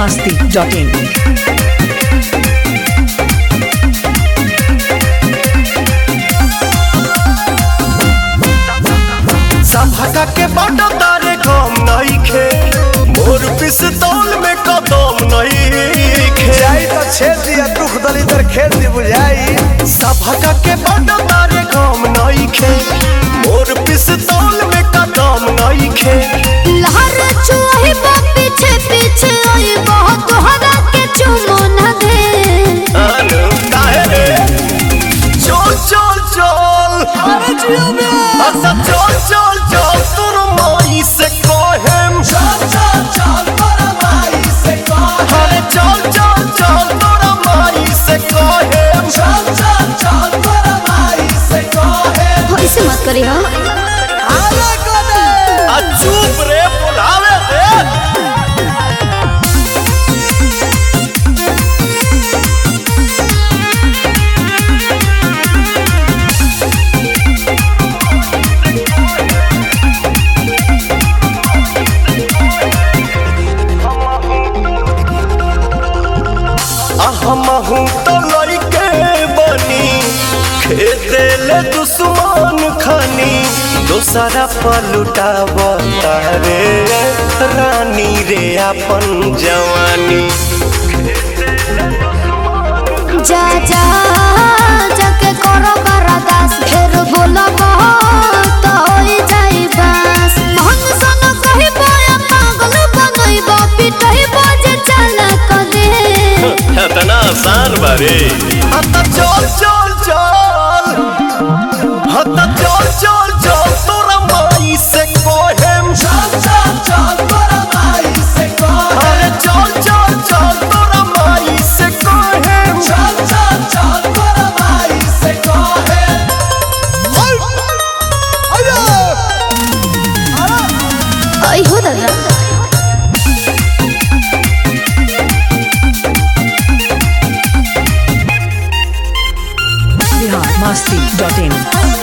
masti.in. संभका के बाटा तारे काम नहीं खे मोर पिस्तौल में कदम नहीं खे जाई तो छेद दिया दुख दलिदर खेत दी बुझाई संभका के बाटा तारे काम नहीं खे मोर पिस्तौल में कदम नहीं खे लहर चुही बा पीछे पीछे आई बहुत तोहरा के चुमो न दे अनु काहे रे चल चल चल अरे जियो में अच्छा चल चल चल तोर माई से कहेम चल चल चल तोर माई से कहेम अरे चल चल चल तोर माई से कहेम चल चल चल तोर माई से कहेम ऐसे मत करी हो आले कोने आ चुप रे बुलावे दे हमहू तो लइके बनी खेते ले दुश्मन खानी दोसरा पलुटाव तारे रानी रे अपन जवानी जा जा जाके करो बरदास फिर बोलो तो होई जाई बस मन सन कही बोया पागल बनई बा पिटई बजे चल क दे इतना आसान बारे हता चल चल चल हता चल चल चल तोरा माई से कोहेम चल चल चल तोरा माई से कोहेम अरे चल चल चल तोरा माई से कोहेम चल चल चल तोरा माई से कोहेम आई हो दादा Bihar masti.in.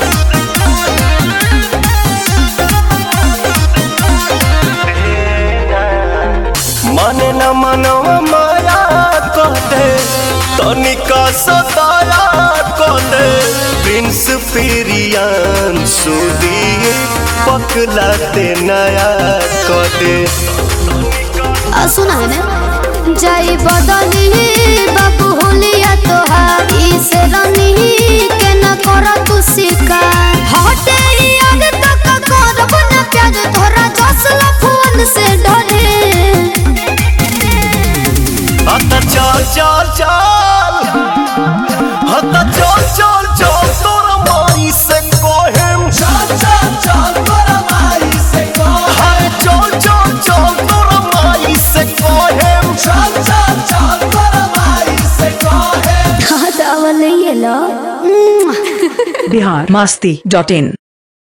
माने न मनवा माया कहते तनिका सताया कहते प्रिंस पिरियान सुदी पकलाते नया कहते आ सुना है ना जाई बदली बाबू होलिया तोहार इस रनी के न करा तू शिकार हटे याद तक करब न प्यार तोरा जसल फोन से डरे हता चल चल चल हता चल चल चल तोरा माई से कोहेम चल चल चल तोरा माई से कोहेम अरे चल चल चल तोरा माई से कोहेम चल चल चल तोरा माई से कोहेम हाँ तो अवल ये लो Bihar masti.in.